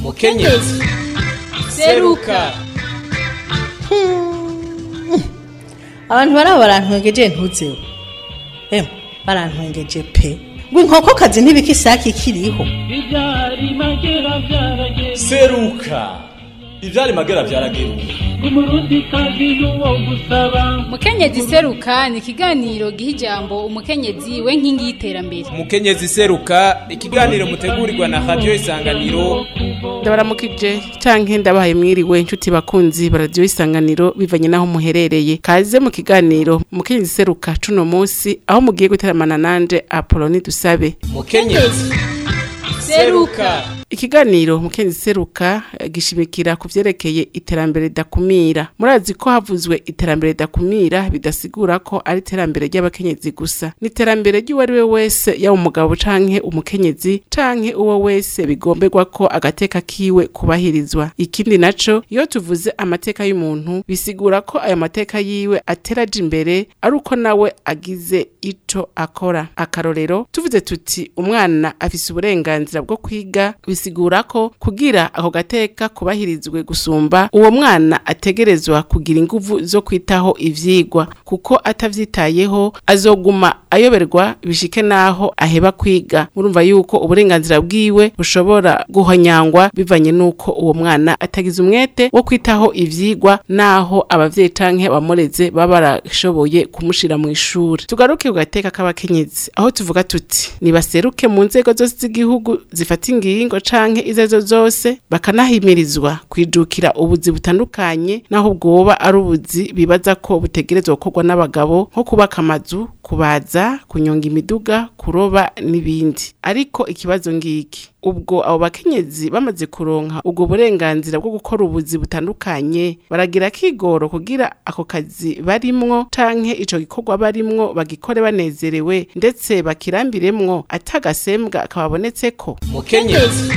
mukenyezi seruka abantu baraba barantwengeje ntuzeho emwe barantwengeje pe ngo inkokokazi ntibika isake ikiriho Ibyari magera byarageze seruka ivyari magera vyarageruka umurundi kazi n'uwo gusaba mukenyezi seruka ni ikiganiro giha ijambo umukenyezi we nkingi y'iterambere mukenyezi seruka ikiganiro mutegurirwa na radio isanganiro ndabaramukije canke ndabahaye mwiriwe inshuti bakunzi baradiyo isanganiro bivanye n'aho muherereye kaze mu kiganiro mukenyezi seruka cuno musi aho mugiye guteramana nanje apoloni dusabe mukenyezi seruka ikiganiro mukenyezi seruka eh, gishimikira ku vyerekeye iterambere ridakumira murazi ko havuzwe iterambere ridakumira bidasigura ko ari iterambere ry'abakenyezi gusa ni iterambere ry'uwo ari we wese yaba umugabo canke umukenyezi canke uwo wese bigomberwa ko agateka kiwe kubahirizwa ikindi naco iyo tuvuze amateka y'umuntu bisigura ko ayo mateka yiwe ateraje imbere ari uko nawe agize ico akora akarorero tuvuze tuti umwana afise uburenganzira bwo kwiga bisigura ko kugira ako gateka kubahirizwe gusumba uwo mwana ategerezwa kugira inguvu zo kwitaho ivyigwa kuko atavyitayeho azoguma ayoberwa bishike naho aheba kwiga murumva yuko uburenganzira bwiwe bushobora guhonyangwa bivanye nuko uwo mwana atagize umwete wo kwitaho ivyigwa naho abavyeyi canke abamureze baba barashoboye kumushira mu ishuri tugaruke ku gateka k'abakenyezi aho tuvuga tuti nibaseruke mu nzego zose z'igihugu zifata ingingo canke izezo zose bakanahimirizwa kwijukira ubuzi butandukanye naho bwoba ari ubuzi bibaza ko butegerezwa gukorwa n'abagabo nko kubaka amazu kubaza kunyonga imiduga kuroba n'ibindi ariko ikibazo ngiki ubwo abo bakenyezi bamaze kuronka ubwo burenganzira bwo gukora ubuzi butandukanye baragira kigoro kugira ako kazi barimwo canke ico gikorwa barimwo bagikore banezerewe ndetse bakirambiremwo atagasembwa kababonetseko mukenyezi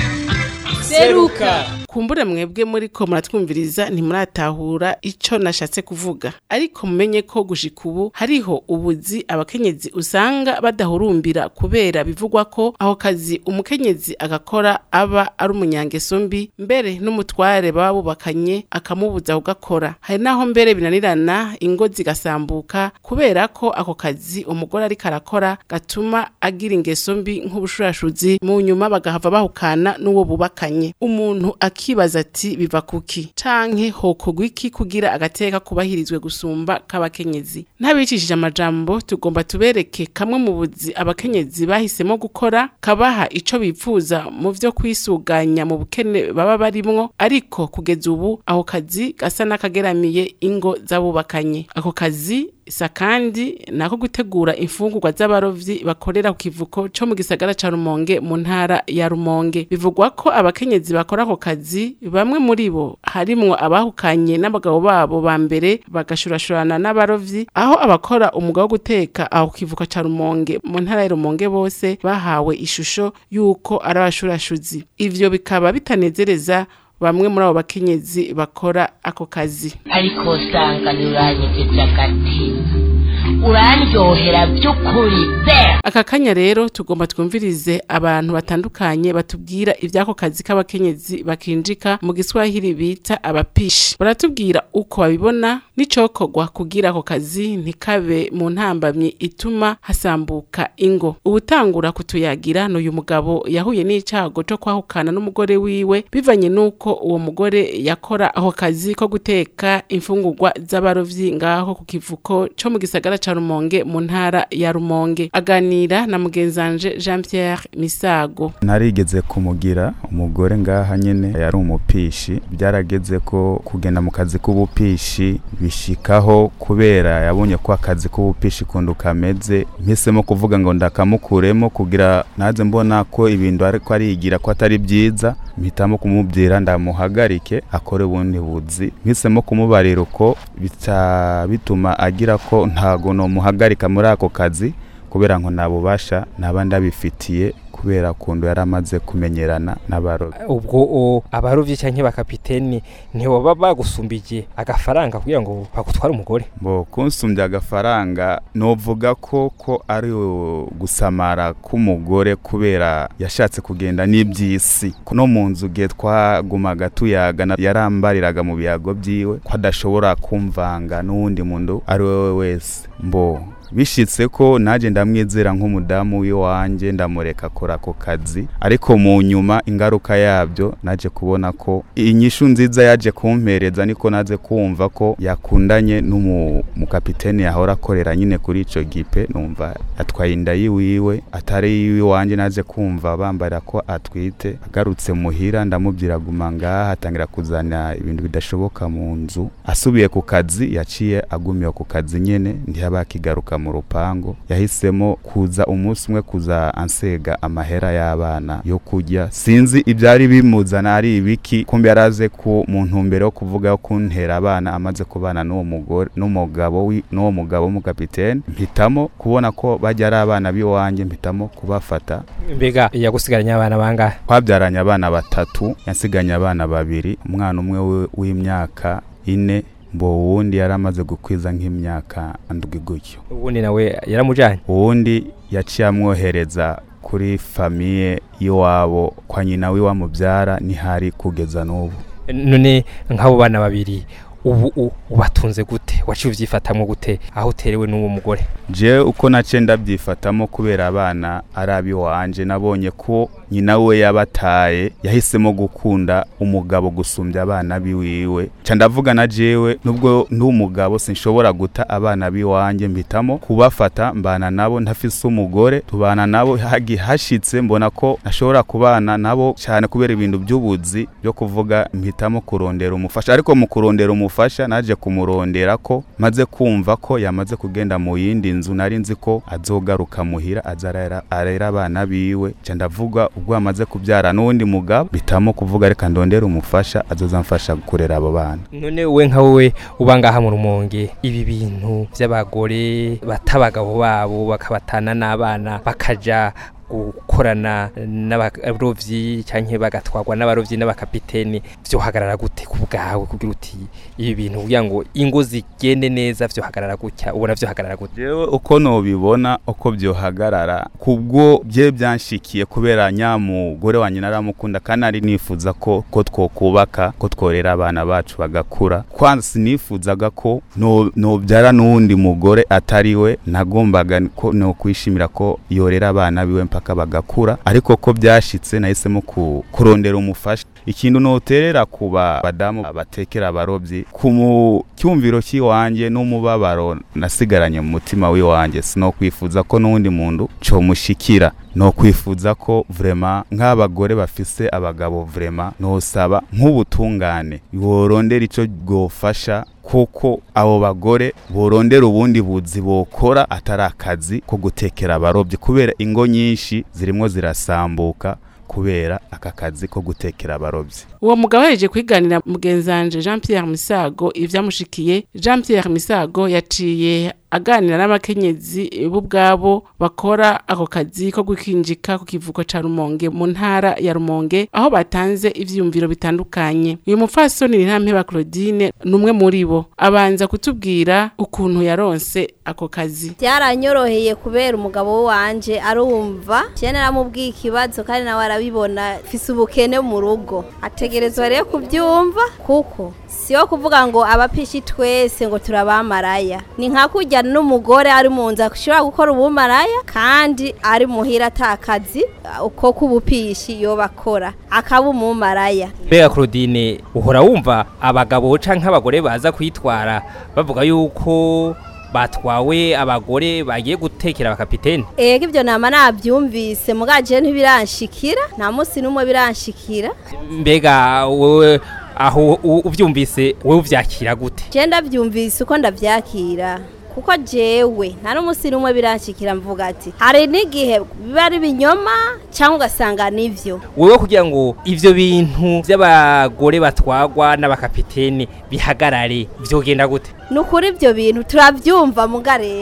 seruka kumbure mwebwe muri ko muratwumviriza ntimuratahura ico nashatse kuvuga ariko mumenye ko gushika ubu hariho ubuzi abakenyezi usanga badahurumbira kubera bivugwa ko aho kazi umukenyezi agakora aba ari umunyangeso mbi mbere n'umutware baba bubakanye akamubuza kugakora hari naho mbere binanirana ingo zigasambuka kubera ko ako kazi umugore ariko arakora gatuma agira ingeso mbi nk'ubushurashuzi mu nyuma bagahava bahukana n'uwo bubakanye umuntu akibaza ati biva kuki canke hokorwa iki kugira agateka kubahirizwe gusumba k'abakenyezi ntabicishije amajambo tugomba tubereke kamwe mu buzi abakenyezi bahisemo gukora kabaha ico bipfuza mu vyo kwisuganya mu bukene baba barimwo ariko kugeza ubu aho kazi gasa n'akageramiye ingo z'abubakanye ako kazi isa kandi nako gutegura imfungurwa z'abarovyi bakorera ku kivuko co mu gisagara ca Rumonge mu ntara ya Rumonge bivugwa ko abakenyezi bakora ako kazi bamwe muri bo harimwo abahukanye n'abagabo babo ba mbere bagashurashurana n'abarovyi aho abakora umwuga wo guteka aho ku kivuko ca Rumonge mu ntara ya Rumonge bose bahawe ishusho yuko ari abashurashuzi ivyo bikaba bitanezereza bamwe muri abo bakenyezi bakora ako kazi ariko usanga ntiuranyegeje agatima urandyohera by'ukuri pe aka kanya rero tugomba twumvirize abantu batandukanye batubwira iby'ako kazi k'abakenyezi bakinjika mu giswahili bita abapishi baratubwira uko babibona n'icokorwa kugira ako kazi ntikabe mu ntambamyi ituma hasambuka ingo ubutangura kutuyagira n'uyu mugabo yahuye n'icago co kwahukana n'umugore wiwe bivanye n'uko uwo mugore yakora ako kazi ko guteka imfungurwa z'abarovyi ngaho ku kivuko co mu gisagara ca Rumonge mu ntara ya Rumonge aganira na mugenzanje Jean Pierre Misago narigeze kumugira umugore ngaha nyene yari umupishi byarageze ko kugenda mu kazi k'ubupishi bishikaho kubera yabonye ko akazi k'ubupishi kundu kameze mpisemo kuvuga ngo ndakamukuremo kugira naze mbona ko ibintu ariko arigira ko atari byiza mpitamo kumubwira ndamuhagarike akore ubundi buzi mpisemo kumubarira uko bica bituma agira ko ntago nomuhagarika muri ako kazi kubera ngo nabubasha naba ndabifitiye kubera kundu yari amaze kumenyerana n'abarovyi ubwo o abarovyi canke bakapiteni ntiboba bagusumbiye agafaranga kugira ngo bagutware umugore bo kunsumbya agafaranga novuga ko ko ari gusamara k'umugore kubera yashatse kugenda n'iby'isi no mu nzu gihe twagumaga tuyaga na- yarambariraga mu biyago byiwe ko adashobora kumvanga n'uwundi muntu ari we wese mbo bishitse ko naje ndamwizera nk'umudamu w'iwanjye ndamureka akora ako kazi ariko mu nyuma ingaruka yabyo naje kubona ko inyishu nziza yaje kumpereza niko naze kumva ko yakundanye n'umukapiteni yahora akorera nyine kuri ico gipe numva atwaye inda yiwiwe atari iwiwanje naje kumva bambarira ko atwite agarutse muhira ndamubwira guma ngaha atangira kuzana ibintu bidashoboka mu nzu asubiye ku kazi yaciye agumiye ku kazi nyene ntiyaba akigaruka mu rupango yahisemo kuza umunsi umwe kuza ansega amahera y'abana yo kurya sinzi ibyari bimuzana ari ibiki kumbe yaraze ku mu ntumbero yo kuvuga yo kuntera abana amaze kubana n'uwo mugore n'umugabo wi- n'uwo mugabo w'umukapiteni mpitamo kubona ko bajya ari abana b'iwanjye mpitamo kubafata mbega yagusigaranye abana bangahe twabyaranye abana batatu yansiganye abana babiri umwana umwe wi- w'imyaka ine mbo uwundi yari amaze gukwiza nk'imyaka ndwi gutyo ubundi nawe yaramujanye uwundi yaciye amwohereza kuri famiye y'iwabo kwa nyina w'iwamubyara ntihari kugeza n'ubu none nk'abo bana babiri ubu u- ubatunze gute waciye uvyifatamwo gute aho uterewe n'uwo mugore je uko nace ndabyifatamo kubera abana ari abiwanje nabonye ko nyina we yabataye yahisemo gukunda umugabo gusumbya abana biwiwe ca ndavuga na jewe nubwo ndi umugabo sinshobora guta abana biwanje mpitamo kubafata mbana nabo ntafise umugore tubana nabo hagi hashitse mbona ko nashobora kubana nabo cyane kubera ibintu by'ubuzi byo kuvuga mpitamo kurondera umufasha ariko mu kurondera umufasha naje kumurondera ko maze kumva ko yamaze kugenda mu yindi nzu nari nzi ko azogaruka muhira aza arera- arera abana biwe ca ndavuga ubwo amaze kubyara n'uwundi mugabo bitamo kuvuga reka ndondera umufasha azoza mfasha kurera abo bana none we nka wowe uba ngaha mu rumonge ibi bintu by'abagore bata abagabo babo bakabatana n'abana bakaja gukorana n'abarovyi canke bagatwarwa n'abarovyi n'abakapiteni vyohagarara gute ku bwawe kugira uti ibi bintu kugira ngo ingo zigende neza vyohagarara gutya ubona vyohagarara gute jewe uko nobibona uko byohagarara kubwo bye byanshikiye kubera nyamugore wanjye naramukunda kandi ari nifuza ko ko twokubaka ko tworera abana bacu bagakura kwanza sinifuzaga ko no- nobyara n'uwundi mugore atari we nagombaga ko no kwishimira ko yorera abana biwe mpaka bagakura ariko ko byashitse nahisemo ku- kurondera umufasha ikintu noterera ku ba- badamu batekera abarobyi ku mu cyumviro cy'iwanjye n'umubabaro nasigaranye mu mutima w'iwanjye sinokwifuza ko n'undi muntu comushikira no kwifuza ko vrema nk'abagore bafise abagabo vrema nosaba nk'ubutungane borondera ico bwofasha kuko abo bagore borondera ubundi buzi bokora atari akazi ko gutekera abarobyi kubera ingo nyinshi zirimo zirasambuka kubera aka kazi ko gutekera abarobyi uwo mugabo yaje kwiganira mugenzanje Jean Pierre Misago ivyamushikiye Jean Pierre Misago yaciye aganira n'abakenyezi bo ubwabo bakora ako kazi ko gukinjika ku kivuko ca Rumonge mu ntara ya Rumonge aho batanze ivyumviro bitandukanye uyu mupfasoni Nirampeba Claudine numwe muri bo abanza kutubwira ukuntu yaronse ako kazi byaranyoroheye kubera umugabo wanje arumva cyane naramubwiye ikibazo kandi nawe arabibona fise ubukene mu rugo ategerezwa rero kubyumva kuko siyo kuvuga ngo abapishi twese ngo turabamaraya ni nka kujya n'umugore ari mu nzu ashobora gukora ubumaraya kandi ari muhira atakazi uko k'ubupishi yoba akora akaba umumaraya mbega Claudine uhora wumva abagabo canke abagore baza kwitwara bavuga yuko batwawe abagore bagiye gutekera abakapiteni ego ibyo nama nabyumvise mugaje ntibiranshikira nta munsi n'umwe biranshikira mbega wowe aho u- uvyumvise wowe uvyakira gute je ndabyumvise uko ndabyakira kuko jewe nta n'umunsi n'umwe biranshikira mvuga ati hari n'igihe biba ari ibinyoma cyangwa ugasanga nivyo wewe kugira ngo ivyo bintu vy'abagore batwagwa n'abakapiteni bihagarare vyogenda gute ni ukuri ibyo bintu turabyumva muga rero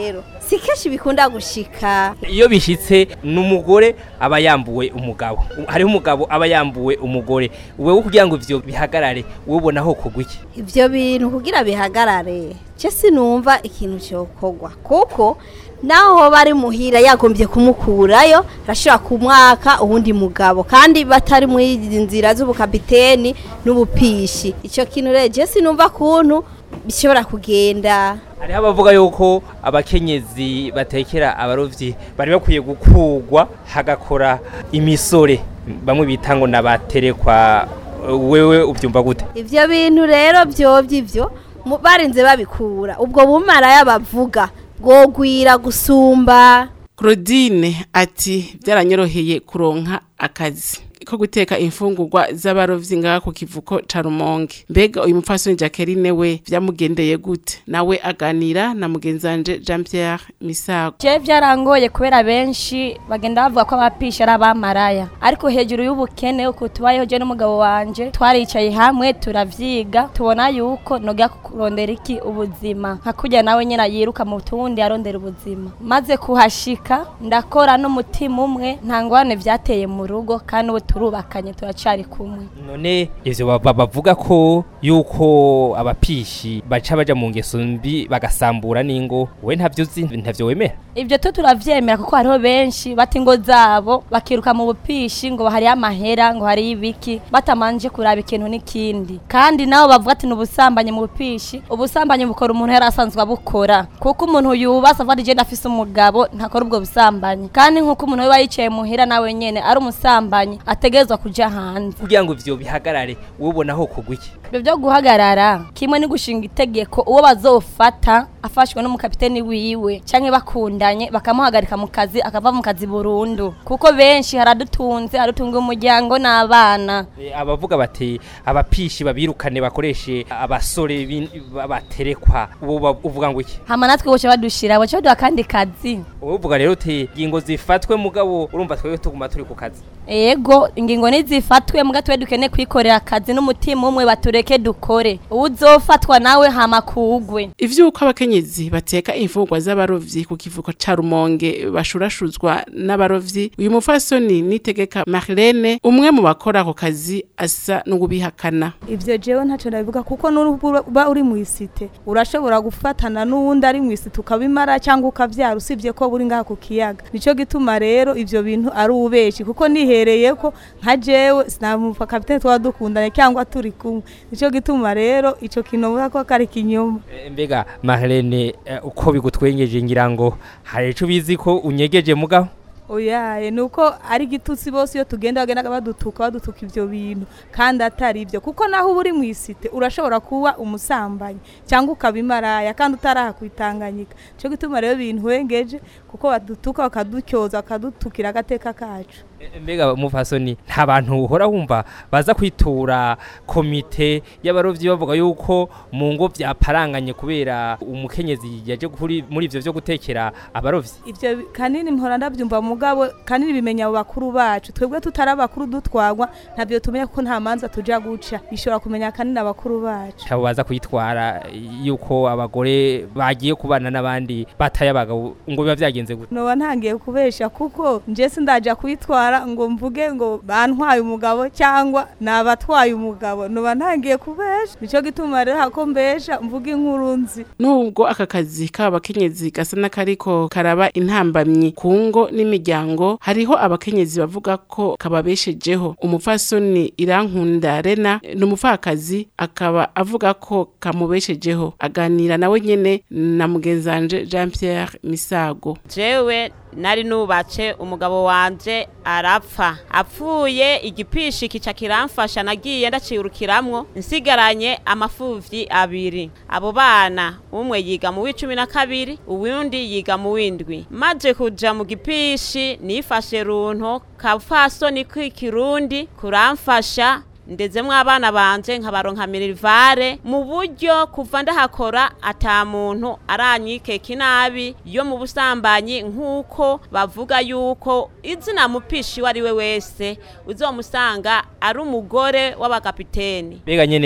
si kenshi bikunda gushika iyo bishitse n'umugore aba yambuwe umugabo hariho umugabo aba yambuwe umugore wewe kugira ngo ivyo bihagarare wowe ubona ho kugwa iki ivyo bintu kugira bihagarare je sinumva ikintu cyokorwa kuko naho bari muhira yagombye kumukurayo arashobora kumwaka uwundi mugabo kandi batari muri izi nzira z'ubukapiteni n'ubupishi icyo kintu rero je sinumva kuntu bishobora kugenda hariho abavuga yuko abakenyezi batekera abarovyi bari bakwiye gukugwa hagakora imisore bamwe bita ngo nabaterekwa wewe ubyumva gute ivyo bintu rero vyovyo ivyo mu- barinze babikura ubwo bumaraya bavuga bwogwira gusumba Claudine ati byaranyoroheye kuronka akazi ko guteka imfungurwa z'abarovyi ngaha ku kivuko ca Rumonge mbega uyu mupfasoni Jacqueline we vyamugendeye gute nawe aganira na mugenzanje Jean Pierre Misago je byarangoye kubera benshi bagenda bavuga ko abapisha ari abamaraya ariko hejuru y'ubukene uko tubayeho je n'umugabo wanje twaricaye hamwe turavyiga tubona yuko noga kurondera iki ubuzima nka kurya nawe nyine yiruka mu tundi arondera ubuzima maze kuhashika ndakora n'umutima umwe nta ngwane vyateye mu rugo kandi ubu turubakanye turacari kumwe none ivyo baba- bavuga ko yuko abapishi baca baja mu ngeso mbi bagasambura n'ingo we ntavyo uzi ntavyo wemera Ibyo tu turavyemera kuko hariho benshi bata ingo zabo bakiruka mu bupishi ngo hari amahera ngo hari ibiki batamanje kuraba ikintu n'ikindi kandi nabo bavuga ati n'ubusambanyi mu bupishi ubusambanyi bukora umuntu yari asanzwe abukora kuko umuntu yubasa avuga ati je ndafise umugabo ntakora ubwo busambanyi kandi nk'uko umuntu we yicaye muhira nawe nyene ari umusambanyi ategerezwa kuja hanze kugira ngo ivyo bihagarare wowe ubona ho kugwa iki ibyo byo guhagarara kimwe ni gushinga itegeko uwo bazofata afashwe n'umukapiteni wiwe canke bakundanye bakamuhagarika mu kazi akava mu kazi burundu kuko benshi haradutunze haradutunga umuryango n'abana E, abavuga bati abapishi babirukane bakoreshe abasore bin- ba- baterekwa ubu ba- uvuga ngo iki hama natwe boce badushira boce baduha akandi kazi wowe uvuga rero uti ingingo zifatwe mugabo urumva twebwe tuguma turi ku kazi ego ingingo nizifatwe muga twe dukene kwikorera akazi n'umutima umwe batureke dukore uwuzofatwa nawe hama kugwe ivyuko abakenyezi bateka imfungurwa z'abarovyi ku kivuko ca Rumonge bashurashuzwa n'abarovyi uyu mupfasoni nitegeka Marlene umwe mu bakora ako kazi asa n'ubihakana ivyo jewe ntaco ndabivuga kuko nuba uri mu isite urashobora gufatana n'uwundi ari mu isite ukabimara cyangwa ukavyara usibye ko buri ngaha ku kiyaga nico gituma rero ivyo bintu ari ubeshi kuko nihereye ko nka jewe sinamufa kapitene twaba dukundanye cyangwa turi kumwe nico gituma rero ico kintu mvuga ko kari kinyoma E, mbega Marlene e, uko bigutwengeje ngira ngo hari ico bizi ko unyegeje mugabo oyaye nuko ari gitutsi bose iyo tugenda bagenda badutuka badutuka ivyo bintu kandi atari ivyo kuko naho uba uri mu isite urashobora kuba umusambanyi cyangwa ukabimaraya kandi utaraha kwitanganyika cyo gituma rero bintu wengeje kuko badutuka bakadutyoza bakadutukira agateka kacu E, mbega mufasoni nta bantu uhora wumva baza kwitura komite y'abarovyi bavuga yuko mu ngo vyaparanganye kubera umukenyezi yaje kuri muri ivyo vyo gutekera abarovyi ivyo bi- kanini mpora ndavyumva mugabo kanini bimenya abo bakuru bacu twebwe tutari abakuru dutwagwa ntabyo tumenya kuko nta manza tuja guca bishobora kumenya kanini abakuru bacu abo baza kwitwara yuko abagore bagiye kubana n'abandi bataye abagabo ngo biba vyagenze gute noba ntangiye kubesha kuko nje sindaja kwitwara ngo mvuge ngo bantwaye umugabo cyangwa nabatwaye umugabo noba ntangiye kubesha nico gituma rero hako mbesha mvuga inkuru nzi nubwo aka kazi k'abakenyezi gasa n'akariko karaba intambamyi ku ngo n'imiryango hariho abakenyezi bavuga ko kababeshejeho umupfasoni irankunda rena ni umupfakazi akaba avuga ko kamubeshejeho aganira nawe nyene na mugenzanje jean pierre misago jewe nari nubatse umugabo wanje arapfa apfuye igipishi kica kiramfasha nagiye ndacirukiramwo nsigaranye amafuvyi abiri abo bana umwe yiga mu w'icumi na kabiri uwundi yiga mu w'indwi maze kuja mu gipishi nifashe runto kapfasoni k'ikirundi kuramfasha ndezemwo abana banje nkabaronka minerivare mu buryo kuva ndahakora ata muntu aranyikeka inabi yo mu busambanyi nk'uko bavuga yuko izina mupishi uwo ari we wese uzomusanga ari umugore w'abakapiteni mbega nyene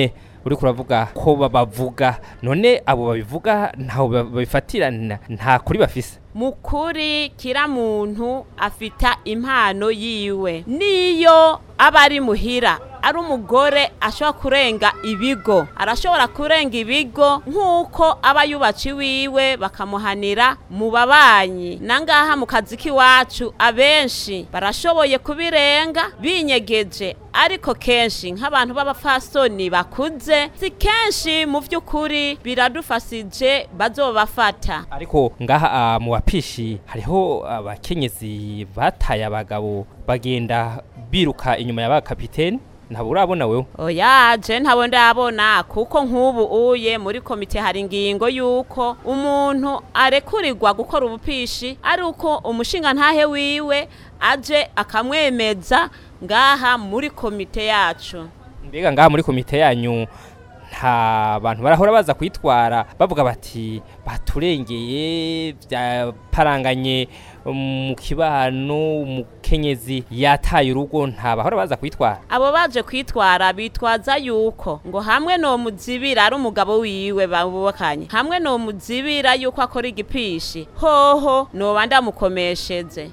uri kuravuga ko babavuga none abo babivuga ntaho ba- babifatira na- nta kuri bafise mukuri kira muntu afita impano yiwe niyo aba ari muhira ari umugore ashobora kurenga ibigo arashobora kurenga ibigo nk'uko aba yubatse iwiwe bakamuhanira mu babanyi nangaha mu kazi k'iwacu abenshi barashoboye kubirenga binyegeje ariko kenshi nk'abantu b'abapfasoni bakuze si kenshi mu by'ukuri biradufasije bazobafata ariko ngaha ah, mu bapishi hariho abakenyezi bataye abagabo bagenda biruka inyuma ya ba kapiteni ntabwo urabona wewe oya je ntabo ndabona kuko nk'ubu uye muri komite hari ingingo y'uko umuntu arekurirwa gukora ubupishi ari uko umushinga ntahe wiwe aje akamwemeza ngaha muri komite yacu mbega ngaha muri komite yanyu nta bantu barahora baza kwitwara bavuga bati baturengeye byaparanganye mu kibano umukenyezi yataye urugo nta bahora baza kwitwara abo baje kwitwara bitwaza yuko ngo hamwe no muzibira ari umugabo wiwe babubakanye hamwe no muzibira yuko akora igipishi hoho noba ndamukomesheze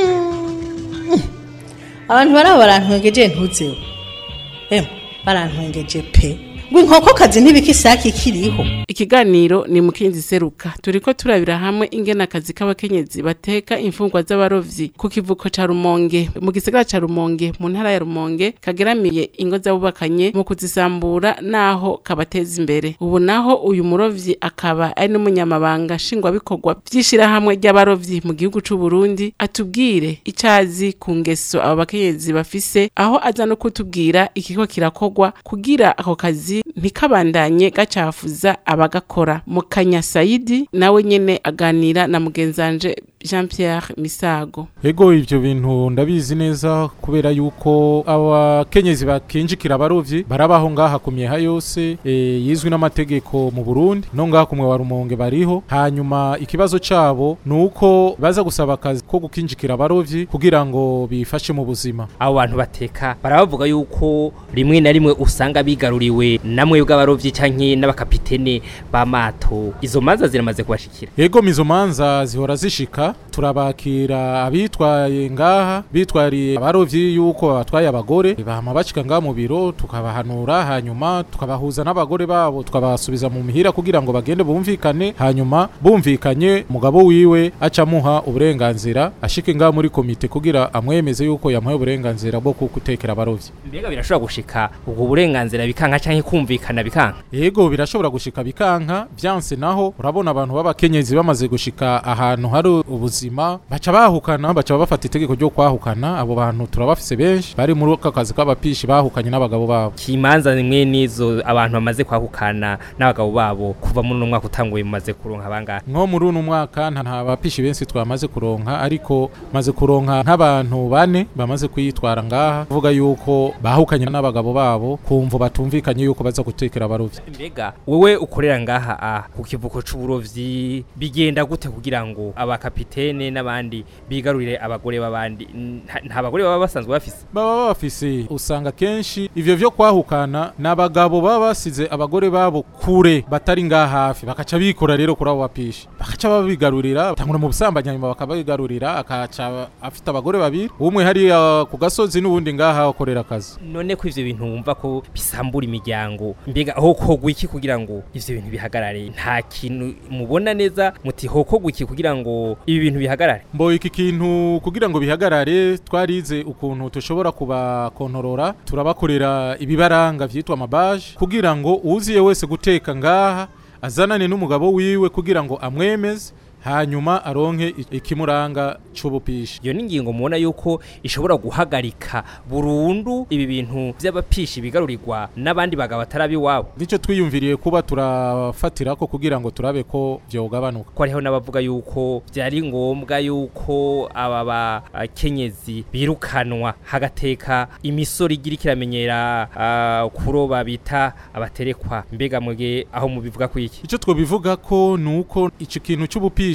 abantu baraba barantwengeje ntuzeho emwe barantwengeje pe ngo inkokokazi ntibika isake ikiriho ikiganiro ni mukinzi seruka turiko turabira hamwe ingene akazi k'abakenyezi bateka imfungwa z'abarovyi ku kivuko ca rumonge mu gisagara ca rumonge mu ntara ya rumonge kageramiye ingo z'abubakanye mu kuzisambura naho kabateza imbere ubu naho uyu murovyi akaba ari n'umunyamabanga nshingwabikorwa vy'ishirahamwe ry'abarovyi mu gihugu c'u Burundi atubwire icazi ku ngeso abo bakenyezi bafise aho aza no kutubwira ikiko kirakorwa kugira ako kazi ntikabandanye gacafuza abagakora mukanya sayidi nawe nyene aganira na mugenzanje jean pierre misago ego ivyo bintu ndabizi neza kubera yuko abakenyezi bakinjikira abarovyi barabaho ngaha ku myeha yose e, yizwi n'amategeko mu Burundi no ngaha kumwe wa Rumonge bariho hanyuma ikibazo cabo nuko baza gusaba akazi ko gukinjikira abarovyi kugira ngo bifashe mu buzima abo bantu bateka barabavuga yuko rimwe na rimwe usanga bigaruriwe namwe bw'abarovyi canke n'abakapitene b'amato izo manza ziramaze kubashikira ego mizo manza zihora zishika turabakira abitwaye ngaha bitwariye abarovyi yuko batwaye abagore bahama bashika ngaha mu biro tukabahanura hanyuma tukabahuza n'abagore babo tukabasubiza mu mihira kugira ngo bagende bumvikane hanyuma bumvikanye mugabo wiwe acamuha uburenganzira ashike ngaha muri komite kugira amwemeze yuko yamuhaye uburenganzira bwo kugutekera abarovyi mbega birashobora gushika ubwo burenganzira bikanka canke kumvikana bikanka yego birashobora gushika bikanka vyanse naho urabona abantu b'abakenyezi bamaze gushika ahantu hari ubuzima baca bahukana baca bafata itegeko ryo kwahukana abo bantu turabafise benshi bari muri aka kazi k'abapishi bahukanye n'abagabo babo kimanza nimwe nizo abantu bamaze kwahukana n'abagabo babo kuva muri uno mwaka utanguye mumaze kuronka bangahe nko muri uno mwaka nta nta bapishi benshi twamaze kuronka ariko maze kuronka nk'abantu bane bamaze kwitwara ngaha kuvuga yuko bahukanye n'abagabo babo kumva batumvikanye yuko baza gutekera abarovyi mbega wewe ukorera ngaha a ku kivuko c'uburovyi bigenda gute kugira ngo abakapitene n'abandi bigarurire abagore b'abandi Nta- nta bagore baba basanzwe bafise baba bafise usanga kenshi ivyo vyo kwahukana n'abagabo baba basize abagore babo kure batari ngaha hafi bakaca bikora rero kuri abo bapishi bakaca babigarurira tangura mu busambanyi hanyuma bakabigarurira akaca afite abagore babiri umwe hariya ku gasozi n'ubundi ngaha akorera akazi none ko ivyo bintu wumva ko bisambura imiryango mbega hokogwa iki kugira ngo ivyo bintu bihagarare nta kintu mubona neza muti hokogwa iki kugira ngo ibi bintu bihagarare mbo iki kintu kugira ngo bihagarare twarize ukuntu tushobora kubakontorora turabakorera ibibaranga vyitwa amabaje kugira ngo uziye wese guteka ngaha azanane n'umugabo wiwe kugira ngo amwemeze hanyuma aronke i- ikimuranga c'ubupishi iyo ni ingingo mubona yuko ishobora guhagarika burundu ibi bintu vy'abapishi bigarurirwa n'abandi bagabo atari iwabo nico twiyumviriye kuba turafatirako kugira ngo turabe ko vyogabanuka ko hariho n'abavuga yuko byari ngombwa yuko aba bakenyezi birukanwa hagateka imisoro igira ikiramenyera ah, kuroba bita abaterekwa mbega mwege aho mubivuga ku iki ico twobivuga ko nuko ico kintu c'ubupishi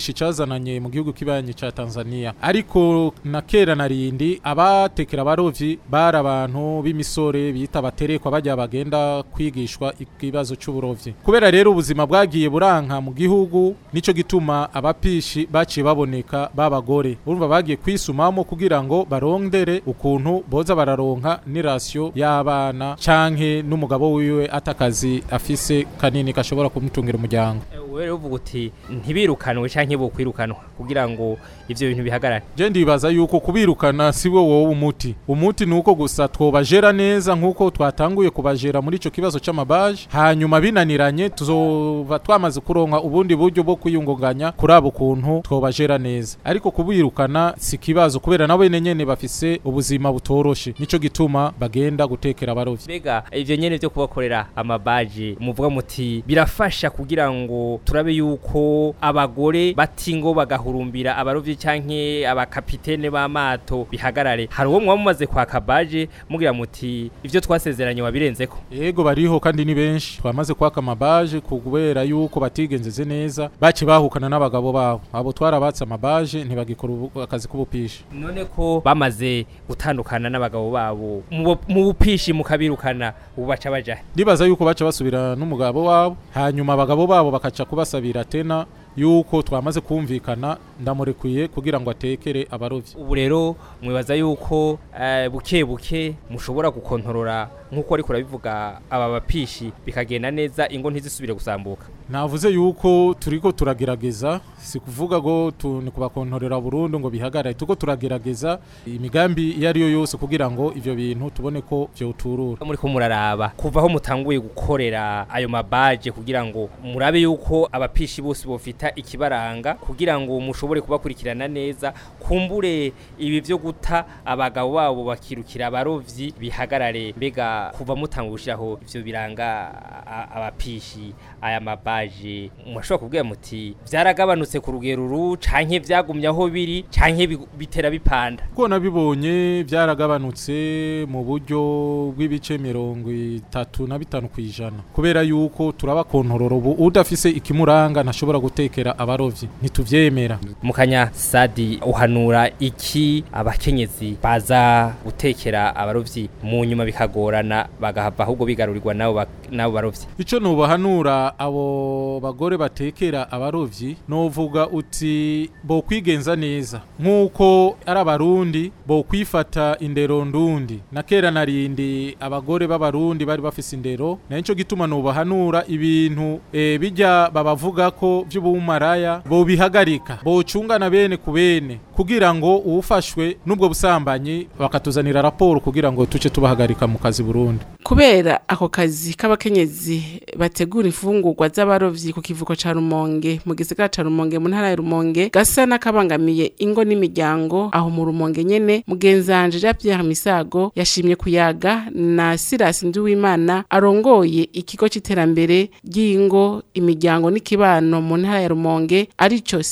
c'ubupishi cazananye mu gihugu kibanyi ca Tanzania ariko na kera narindi abatekera abarovyi bari abantu b'imisore bita baterekwa bajya bagenda kwigishwa ikibazo c'uburovyi kubera rero ubuzima bwagiye buranka mu gihugu nico gituma abapishi baciye baboneka babagore urumva bagiye kwisumamo kugira ngo barondere ukuntu boza bararonka n'irasiyo y'abana canke n'umugabo wiwe atakazi afise kanini gashobora kumutungira umuryango wewe rero uvuga uti ntibirukanwe canke bokwirukanwa kugira ngo ivyo bintu bihagarare je ndibaza yuko kubirukana si wo wowe umuti umuti ni uko gusa twobajera neza nk'uko twatanguye kubajera muri ico kibazo c'amabaje hanyuma binaniranye tuzoba twamaze kuronka ubundi buryo bwo kwiyungunganya kuri abo kuntu twobajera neza ariko kubirukana si kibazo kubera nabo nyene bafise ubuzima butoroshe nico gituma bagenda gutekera abarovyi mbega ivyo nyene vyo kubakorera amabaje muvuga muti birafasha kugira ngo turabe yuko abagore batingo bagahurumbira abarovyi canke abakapitene b'amato bihagarare hari uwo mwaba mumaze kwaka baje mugira muti ivyo twasezeranye wabirenzeko yego bariho kandi ni benshi twamaze kwaka amabaje kubera yuko batigenzeze neza baci bahukana n'abagabo babo abo twarabatse amabaje ntibagikora ubu- akazi k'ubupishi none ko bamaze gutandukana n'abagabo babo mu bu- mu bupishi mukabirukana ubu baca baja he? ndibaza yuko baca basubira n'umugabo wabo hanyuma abagabo babo bakaca kubasabira tena yuko twamaze kumvikana ndamurekuye kugira ngo atekere abarovyi ubu rero mwibaza yuko eh, buke buke mushobora gukontorora nk'uko ariko urabivuga aba bapishi bikagenda neza ingo ntizisubire gusambuka navuze yuko turiko turagerageza si kuvuga ngo tu- ni kubakontorera burundu ngo bihagarare tuko turagerageza imigambi iyo ari yo yose kugira ngo ivyo bintu tubone ko vyoturura muri ko muraraba kuva aho mutanguye gukorera ayo mabaje kugira ngo murabe yuko abapishi bose bofita ikibaranga kugira ngo mushobore kubakurikirana neza kumbure ibi vyo guta abagabo babo bakirukira abarovyi bihagarare mbega kuva mutanguye gushiraho ivyo biranga a- abapishi aya mabaje murashobora kubwira muti vyaragabanutse ku rugero ru canke vyagumye aho biri canke bi- bitera bipanda kuko nabibonye byaragabanutse mu buryo bw'ibice mirongo itatu na bitanu ku ijana kubera yuko turabakontorora ubu udafise ikimuranga ntashobora gutekera abarovyi ntituvyemera mukanya sadi uhanura iki abakenyezi baza gutekera abarovyi mu nyuma bikagorana bagahava ahubwo bigarurirwa nabo ba- nabo barovyi ico nubahanura abo bagore batekera abarovyi novuga uti bo kwigenza neza nk'uko ari abarundi bo kwifata indero ndundi na kera narindi abagore b'abarundi bari bafise indero na nico gituma nubahanura ibintu e, bijya babavuga ko vy'ubumaraya bo bihagarika bo cungana bene ku bene kugira ngo uwufashwe n'ubwo busambanyi bakatuzanira raporo kugira ngo tuce tubahagarika mu kazi Burundi kubera ako kazi k'abakenyezi bategura imfungurwa z'abarovyi ku kivuko ca Rumonge mu gisagara ca Rumonge mu ntara ya Rumonge gasa n'akabangamiye ingo n'imiryango aho mu Rumonge nyene mugenzanje Jean Pierre Misago yashimye kuyaga na Silas Nduwimana arongoye ikigo c'iterambere ry'ingo imiryango n'ikibano mu ntara ya Rumonge arico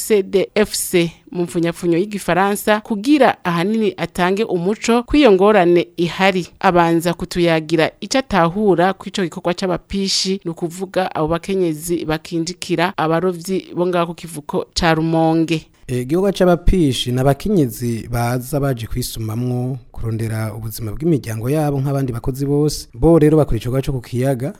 CDFC mu mfunyapfunyo y'igifaransa kugira ahanini atange umuco kw'iyo ngorane ihari abanza kutuyagira ico atahura kw'ico gikorwa c'abapishi ni ukuvuga abo bakenyezi bakinjikira abarovyi bo ngaho ku kivuko ca rumonge igihugu c'abapishi ni abakenyezi baza baje kwisumamwo kurondera ubuzima bw'imiryango yabo nk'abandi bakozi bose bo rero bakora igikorwa cyo ku kiyaga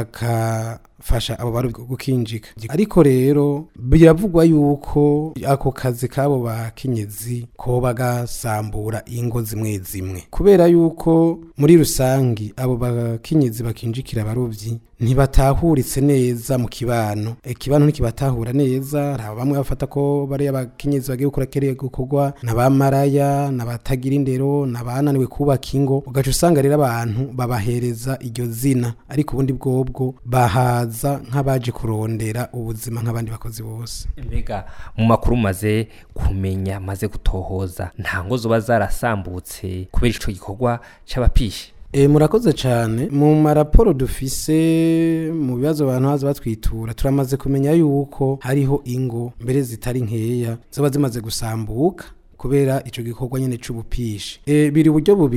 bakafasha abo bari gukinjika ariko rero biravugwa yuko ako kazi k'abo bakenyezi koba gasambura ingo zimwe zimwe kubera yuko muri rusangi abo bakenyezi bakinjikira abarovyi ntibatahuritse neza mu kibano ikibano ntikibatahura neza hari bamwe bafata ko bari abakenyezi bagiye gukora kere gukorwa n'abamaraya n'abatagira indero n'abananiwe kubaka ingo ugaca usanga rero abantu babahereza iryo zina ariko ubundi bwobwo bahaza nk'abaje kurondera ubuzima nk'abandi bakozi bose mbega mu makuru maze kumenya maze gutohoza nta ngo zoba zarasambutse kubera ico gikorwa c'abapishi E, murakoze cyane mu maraporo dufise mu bibazo abantu haza batwitura turamaze kumenya yuko hariho ingo mbere zitari nkeya zoba zimaze gusambuka kubera ico gikorwa nyene c'ubupishi e, biri uburyo bubiri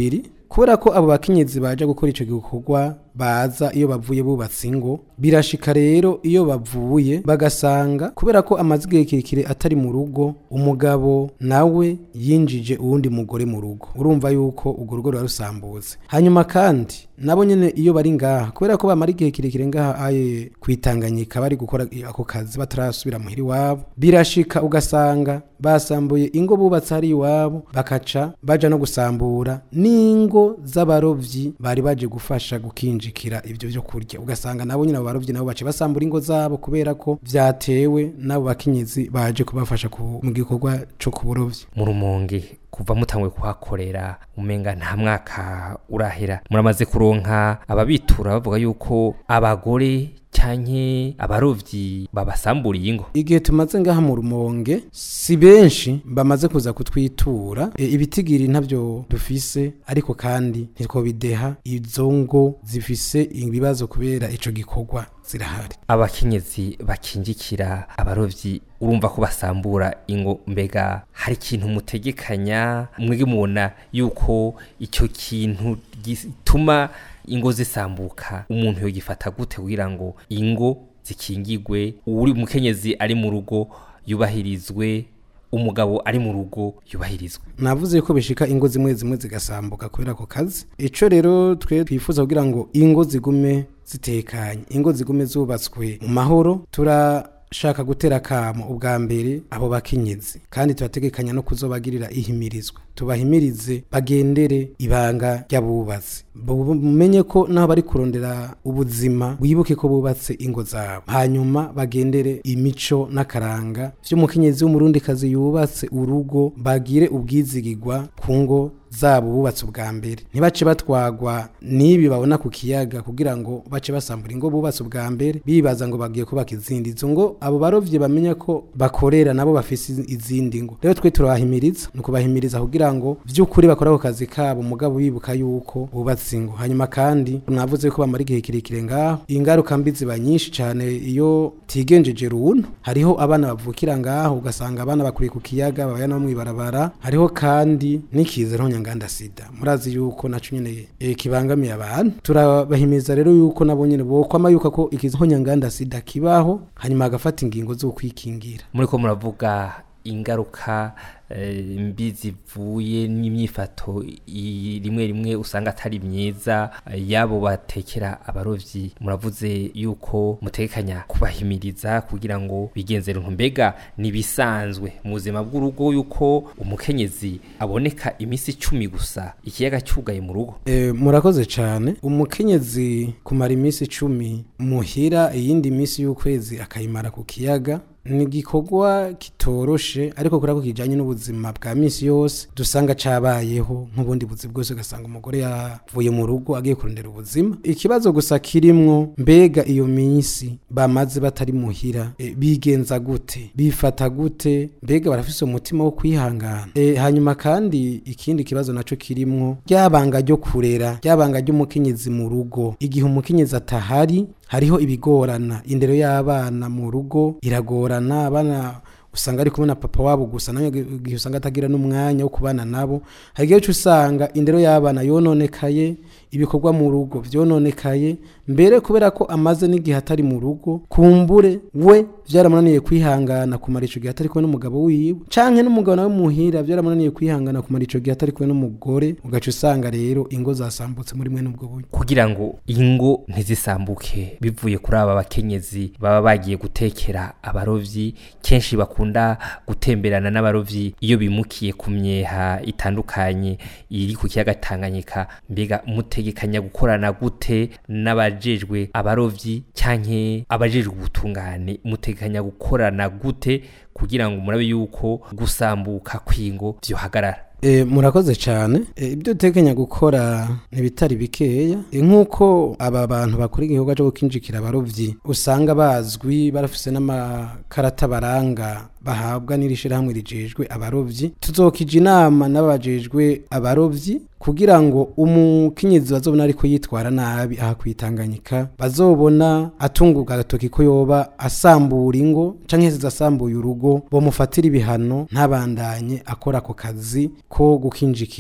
kubera ko abo bakenyezi baje gukora ico gikorwa baza iyo bavuye bubatse ingo birashika rero iyo bavuye bagasanga kubera ko amaze igihe kirekire atari mu rugo umugabo nawe yinjije uwundi mugore mu rugo urumva yuko urwo rugo ruba rusambutse hanyuma kandi nabo nyene iyo bari ngaha kubera ko bamara igihe kirekire ngaha aye kwitanganyika bari gukora ako kazi batarasubira muhira iwabo birashika ugasanga basambuye ingo bubatse hari iwabo bakaca baja no gusambura n'ingo z'abarovyi bari baje gufasha gukinjikira ivyo vyo kurya ugasanga nabo nyine abo barovyi nabo bace basambura ingo zabo kubera ko vyatewe n'abo bakenyezi baje kubafasha ku- mu gikorwa co ku burovyi mu rumonge kuva mutangwe kuhakorera umenga nta mwaka urahera muramaze kuronka ababitura bavuga yuko abagore canke abarovyi babasamburiye ingo igihe tumaze ngaha mu rumonge si benshi bamaze kuza kutwitura e, ibitigiri ntabyo dufise ariko kandi ntitwobideha izo ngo zifise ibibazo kubera ico gikorwa zirahari abakenyezi bakinjikira abarovyi urumva ko basambura ingo mbega hari ikintu mutegekanya mwege mubona yuko icyo kintu gituma ingo zisambuka umuntu yogifata gute kugira ngo ingo zikingigwe uri mukenyezi ari mu rugo yubahirizwe umugabo ari mu rugo yubahirizwe navuze ko bishika ingo zimwe zimwe zigasambuka kubera ako kazi ico rero twe twifuza kugira ngo ingo zigume zitekanye ingo zigume zubatswe mu mahoro turashaka gutera kamo ubwa mbere abo bakenyezi kandi turategekanya no kuzobagirira ihimirizwa tubahimirize bagendere ibanga ry'abubatsi bumenye ko naho bari kurondera ubuzima wibuke ko bubatse ingo zabo hanyuma bagendere imico n'akaranga vy'umukenyezi w'umurundikazi yubatse urugo bagire ubwizigirwa ku ngo zabo bubatse ubwa mbere ntibace batwagwa n'ibi babona ku kiyaga kugira ngo bace basambura ingo bubatse ubwa mbere bibaza ngo bagiye kubaka izindi izo ngo abo barovyi bamenya ko bakorera nabo bafise izindi ngo rero twe turabahimiriza ni ukubahimiriza kugira ngo vy'ukuri bakora ako kazi kabo mugabo bibuka yuko bubatse ingo hanyuma kandi mwavuze ko bamara igihe kirekire ngaho ingaruka mbi ziba nyinshi cane iyo tigenjeje runtu hariho abana bavukira ngaho ugasanga abana bakuriye ku kiyaga babaya no mw'ibarabara hariho kandi n'ikiza ntonyanganda sida murazi yuko naco nyene eh, kibangamiye abantu turabahimiriza rero yuko nabo nyene bokwama yuka ko ikiza ntonyanganda sida kibaho hanyuma agafata ingingo zo kwikingira muriko muravuga ingaruka eh, mbi zivuye n'imyifato i- rimwe rimwe usanga atari myiza eh, yabo batekera abarovyi muravuze yuko mutekanya kubahimiriza kugira ngo bigenzere mbega nibisanzwe mu buzima bw'urugo yuko umukenyezi aboneka imisi icumi gusa ikiyaga cyugaye mu rugo E, murakoze cyane umukenyezi kumara iminsi icumi muhira iyindi minsi y'ukwezi akayimara ku kiyaga ni igikorwa kitoroshe ariko kubera ko kijyanye n'ubuzima bwa minsi yose dusanga cabayeho nk'ubundi buzi bwose ugasanga umugore yavuye mu rugo agiye kurondera ubuzima ikibazo gusa kirimwo mbega iyo minsi bamaze batari muhira e, bigenza gute bifata gute mbega barafise umutima wo kwihangana e, hanyuma kandi ikindi kibazo naco kirimwo ryabanga ryo kurera ryabanga ry'umukenyezi mu rugo igihe umukenyezi atahari hariho ibigorana indero y'abana mu rugo iragorana abana usanga ari kumwe na papa wabo gusa nawe igihe usanga atagira n'umwanya wo kubana nabo hari igihe usanga indero y'abana yononekaye ibikorwa mu rugo vyononekaye mbere kubera ko amaze n'igihe atari mu rugo kumbure we vyaramunaniye kwihangana kumara ico gihe atari kumwe n'umugabo wiwe canke n'umugabo nawe muhira vyaramunaniye kwihangana kumara ico gihe atari kumwe n'umugore ugaca usanga rero ingo zasambutse muri mwe n'ubwo buryo kugira ngo ingo ntizisambuke bivuye kuri aba bakenyezi baba bagiye gutekera abarovyi kenshi bakunda gutemberana n'abarovyi iyo bimukiye ku myeha itandukanye iri ku kiyaga Tanganyika mbega mutegekanya gukorana gute n'abajejwe abarovyi canke abajejwe ubutungane mutegekanya gukorana gute kugira ngo murabe yuko gusambuka kw'ingo vyohagarara E, murakoze cyane e, ibyo utekenya gukora ntibitari bikeya e, nk'uko aba bantu bakora igikorwa cyo gukinjikira abarovyi usanga bazwi barafise n'amakarata baranga bahabwa n'iri shirahamwe rijejwe abarovyi tuzokija inama n'abajejwe abarovyi kugira ngo umukenyezi bazobona ariko yitwara nabi aha kwitanganyika bazobona atunguka agatoki ko yoba asambura ingo canke se asambuye urugo bomufatira ibihano ntabandanye akora ako kazi ko gukinjikira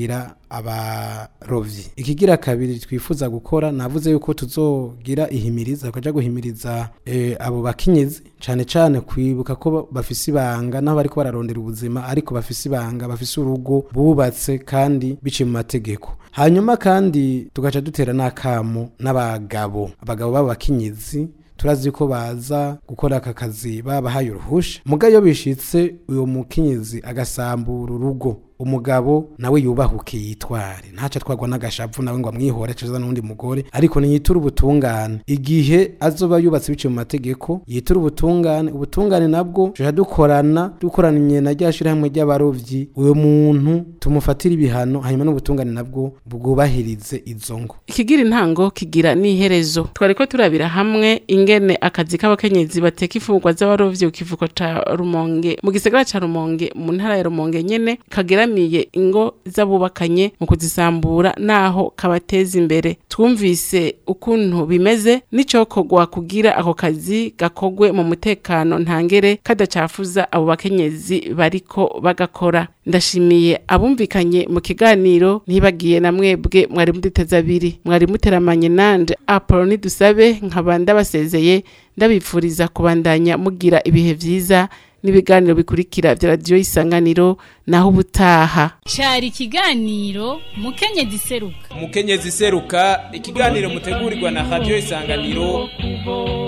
abarovyi ikigira kabiri twifuza gukora navuze yuko tuzogira ihimiriza tukaja guhimiriza eh, abo bakenyezi cane cane kwibuka ko bafise ibanga naho bariko bararondera ubuzima ariko bafise ibanga bafise urugo bubatse kandi biciye mu mategeko hanyuma kandi tugaca dutera n'akamo n'abagabo abagabo b'abakenyezi turazi ko baza gukora aka kazi babahaye uruhusha muga iyo bishitse uyo mukenyezi agasambura urugo umugabo nawe yubahuke yitware ntaca twagwa n'agashavu nawe ngo amwihore acaza n'undi mugore ariko niyitura ubutungane igihe azoba yubatse biciye mu mategeko yitura ubutungane ubutungane nabwo tuja dukorana dukoranye na rya shirahamwe ry'abarovyi uyo muntu tumufatira ibihano hanyuma n'ubutungane nabwo bwubahirize izo ngo ikigira intango kigira n'iherezo twariko turabira hamwe ingene akazi k'abakenyezi bateka imfungurwa z'abarovyi ku kivuko ca rumonge mu gisagara ca rumonge mu ntara ya rumonge nyene kageramiye ingo z'abubakanye mu kuzisambura naho kabateza imbere twumvise ukuntu bimeze n'icokorwa kugira ako kazi gakogwe mu mutekano ntangere kadacafuza abo bakenyezi bariko bagakora ndashimiye abumvikanye mu kiganiro ntibagiye na mwebwe mwari muduteze abiri mwari muteramanye nanje apoloni dusabe nkaba ndabasezeye ndabipfuriza kubandanya mugira ibihe vyiza n'ibiganiro bikurikira vya radiyo isanganiro naho ubutaha cari ikiganiro mukenyezi seruka umukenyezi seruka ikiganiro mutegurirwa na radiyo isanganiro kubo